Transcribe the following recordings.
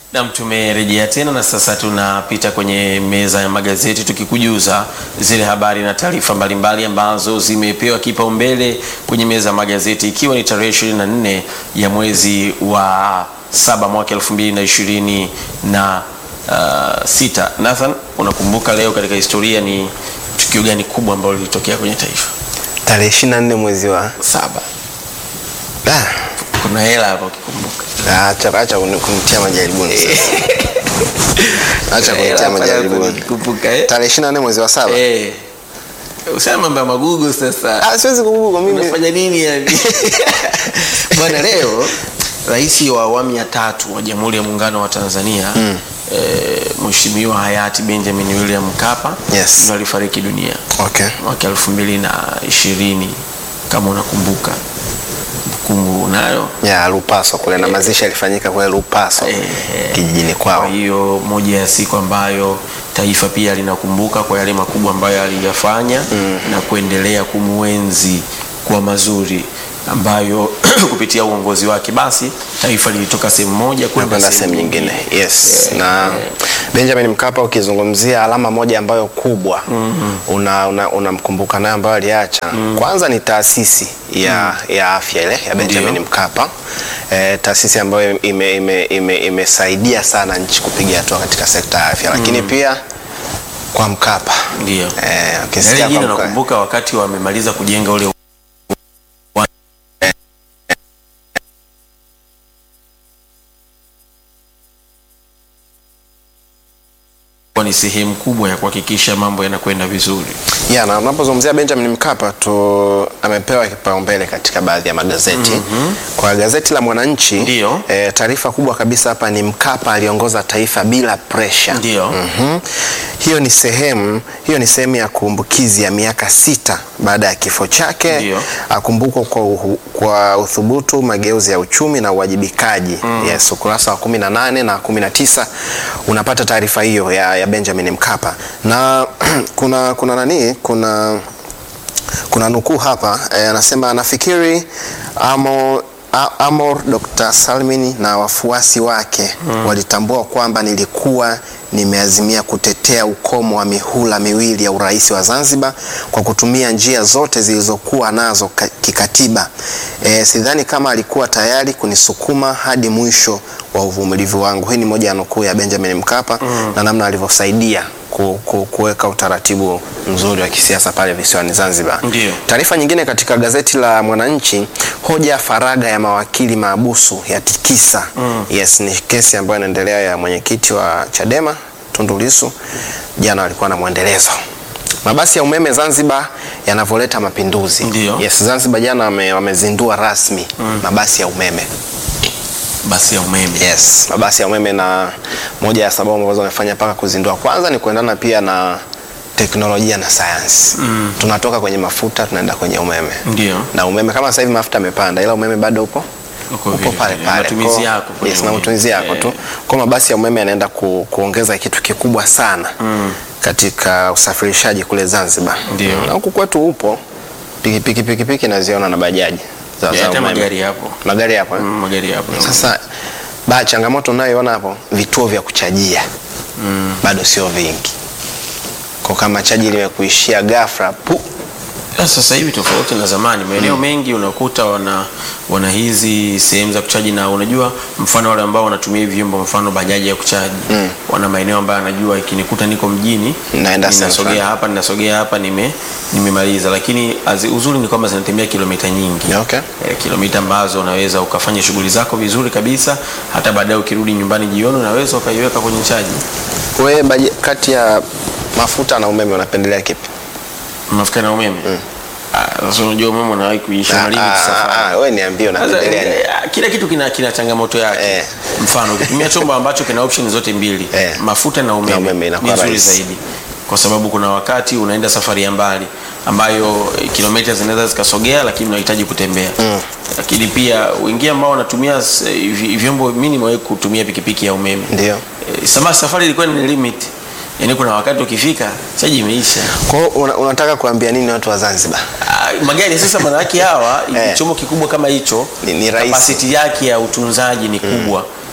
Nam, tumerejea tena na sasa tunapita kwenye meza ya magazeti tukikujuza zile habari na taarifa mbalimbali ambazo zimepewa kipaumbele kwenye meza ya magazeti ikiwa ni tarehe 24 ya mwezi wa saba mwaka 2026 na uh, sita. Nathan, unakumbuka leo katika historia ni tukio gani kubwa ambalo lilitokea kwenye taifa? Tarehe 24 mwezi wa Saba. Ah, Kuna hela hapo ukikumbuka. acha acha kuni- kunitia majaribuni sasa. Acha Hela kunitia hapo majaribuni. ukikumbuka, eh? Tarehe 24 mwezi wa saba. Eh. Usema mambo ya magugu sasa. Ah, siwezi kukumbuka mimi. Unafanya nini yani? Bwana, leo rais wa awamu ya tatu wa Jamhuri ya Muungano wa Tanzania mm. eh, Mheshimiwa hayati Benjamin William Mkapa Yes. ndio alifariki dunia Okay. mwaka elfu mbili na ishirini kama unakumbuka. Kumbukumbu unayo? Ya Lupaso kule na mazishi yalifanyika kule Lupaso Eh, kijijini Kwa kwao. hiyo moja ya siku ambayo taifa pia linakumbuka kwa yale makubwa ambayo aliyafanya na kuendelea kumwenzi kwa mazuri ambayo kupitia uongozi wake basi taifa lilitoka sehemu moja kwenda kwenda sehemu nyingine yes na Benjamin Mkapa ukizungumzia alama moja ambayo kubwa una unamkumbuka nayo ambayo aliacha kwanza ni taasisi ya, ya afya ile ya Benjamin Ndio. Mkapa e, taasisi ambayo imesaidia ime, ime, imesaidia sana nchi kupiga hatua katika sekta ya afya lakini pia kwa Mkapa Ndio. eh, Na ukisikia ile jina kwa Mkapa nakumbuka wakati wamemaliza kujenga ule kwa ni sehemu kubwa ya kuhakikisha mambo yanakwenda vizuri. Ya, na unapozungumzia Benjamin Mkapa tu amepewa kipaumbele katika baadhi ya magazeti. Kwa gazeti la Mwananchi Ndio. e, taarifa kubwa kabisa hapa ni Mkapa aliongoza taifa bila pressure. Ndio. Mhm. Hiyo ni sehemu hiyo ni sehemu ya kumbukizi ya miaka sita baada ya kifo chake. Ndio. Akumbukwa kwa, uhu- kwa uthubutu, mageuzi ya uchumi na uwajibikaji. Yes, ukurasa wa 18 na 19 unapata taarifa hiyo ya, ya Benjamin Mkapa na kuna kuna nani kuna kuna nukuu hapa eh, anasema nafikiri amo A- Amor Dr. Salmin na wafuasi wake walitambua kwamba nilikuwa nimeazimia kutetea ukomo wa mihula miwili ya urais wa Zanzibar kwa kutumia njia zote zilizokuwa nazo ka- kikatiba. E, sidhani kama alikuwa tayari kunisukuma hadi mwisho wa uvumilivu wangu. Hii ni moja ya nukuu ya Benjamin Mkapa na namna alivyosaidia ku, ku, kuweka utaratibu mzuri wa kisiasa pale visiwani Zanzibar. Ndio. Taarifa nyingine katika gazeti la Mwananchi, hoja ya faragha ya mawakili maabusu ya tikisa. Yes, ni kesi ambayo inaendelea ya mwenyekiti wa Chadema Tundu Lissu. Jana walikuwa na mwendelezo. Mabasi ya umeme Zanzibar yanavyoleta mapinduzi. Ndio. Yes, Zanzibar jana wame, wamezindua rasmi mabasi ya umeme. Basi ya umeme. Yes, mabasi ya umeme na moja ya sababu ambazo wamefanya mpaka kuzindua kwanza ni kuendana pia na teknolojia na sayansi. Tunatoka kwenye mafuta tunaenda kwenye umeme. Ndio. Na umeme kama sasa hivi mafuta yamepanda ila umeme bado upo Uko upo vile pale vile. pale. Matumizi Kwa- yako kwenye Yes, na umeme. matumizi yako Eh. tu. Kwa mabasi ya umeme yanaenda ku, kuongeza kitu kikubwa sana katika usafirishaji kule Zanzibar. Ndio. Na huku kwetu upo pikipiki pikipiki naziona na bajaji za, Eh, za Hata umeme. magari hapo. Magari yapo. eh? Mm, Magari hapo. Sasa ba changamoto unayoiona hapo, vituo vya kuchajia bado sio vingi, kwa kama chaji limekuishia ghafla pu Ya, Sasa hivi tofauti na zamani, maeneo mengi unakuta wana wana hizi sehemu za kuchaji, na unajua, mfano wale ambao wanatumia hivi vyombo, mfano bajaji ya kuchaji wana maeneo ambayo anajua ikinikuta niko mjini Naenda sehemu ninasogea fulani. hapa ninasogea hapa nime nimemaliza, lakini azi, uzuri ni kwamba zinatembea kilomita nyingi Okay. eh, kilomita ambazo unaweza ukafanya shughuli zako vizuri kabisa, hata baadaye ukirudi nyumbani jioni unaweza ukaiweka kwenye chaji. wewe baje- kati ya mafuta na umeme unapendelea kipi? Mafuta na umeme Ah, sasa unajua umeme unawahi kuisha Ah, malini ah, safari ah, wewe niambie Sasa, unapendelea nini? eh, kila kitu kina, kina changamoto yake Eh. mfano ukitumia chombo ambacho kina option zote mbili Eh. mafuta na Na umeme, umeme ni inakuwa nzuri rahisi. zaidi kwa sababu kuna wakati unaenda safari ya mbali ambayo eh, kilomita zinaweza zikasogea lakini unahitaji kutembea lakini pia wengine ambao wanatumia s- vi- vyombo mimi nimewahi kutumia pikipiki ya umeme Ndio. Eh, sama safari ilikuwa ni limit yaani kuna wakati ukifika chaji imeisha Kwa hiyo una, unataka kuambia nini watu wa Zanzibar? Ah, magari sasa manake hawa Eh. chombo kikubwa kama hicho Ni- ni rahisi. capacity yake ya utunzaji ni kubwa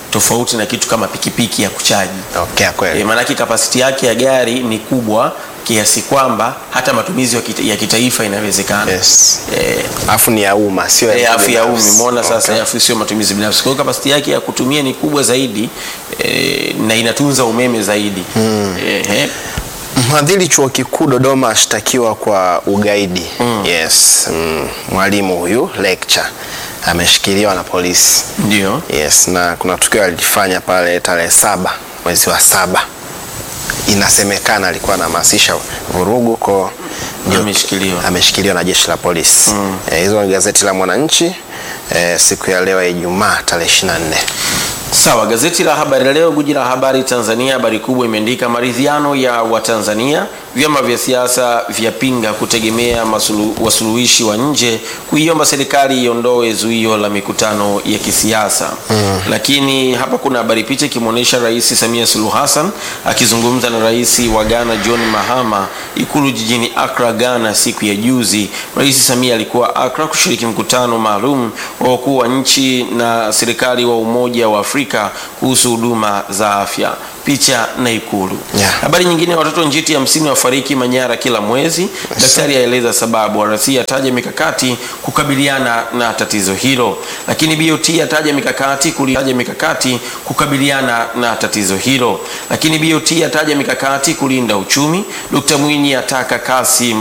tofauti na kitu kama pikipiki ya kuchaji. Okay, kweli. E, maanake kapasiti yake ya gari ni kubwa kiasi kwamba hata matumizi ya kita- ya kitaifa inawezekana. Yes. E, Alafu ni ya umma sio e, ya afu ya binafsi. umi umeona sasa, Okay. afu sio matumizi binafsi. Kwa hiyo kapasiti yake ya kutumia ni kubwa zaidi e, na inatunza umeme zaidi e, Mhadhiri chuo kikuu Dodoma ashtakiwa kwa ugaidi. Yes. Mm. Mwalimu huyu lecture ameshikiliwa na polisi. ndio Yes, na kuna tukio alifanya pale tarehe saba mwezi wa saba, inasemekana alikuwa anahamasisha vurugu ko ndio ameshikiliwa. ameshikiliwa na jeshi la polisi. Eh, Hizo ni gazeti la Mwananchi eh, siku ya leo ya Ijumaa tarehe 24. Sawa, gazeti la Habari Leo, guji la habari Tanzania, habari kubwa imeandika maridhiano ya Watanzania, vyama vya siasa vyapinga kutegemea masulu, wasuluhishi wa nje, kuiomba serikali iondoe zuio la mikutano ya kisiasa. Lakini hapa kuna habari picha ikimwonyesha Rais Samia Suluhu Hassan akizungumza na Rais wa Ghana John Mahama ikulu jijini Accra, Ghana siku ya juzi. Rais Samia alikuwa Accra kushiriki mkutano maalum wa wakuu wa nchi na serikali wa Umoja wa Afrika kuhusu huduma za afya. Picha na Ikulu. Yeah. Habari nyingine, watoto njiti hamsini wafariki Manyara kila mwezi. Daktari aeleza sababu. RC ataja mikakati kukabiliana na tatizo hilo, lakini BOT ataja mikakati kulitaja mikakati kukabiliana na tatizo hilo, lakini BOT ataja mikakati kulinda uchumi. Dkt Mwinyi ataka kasi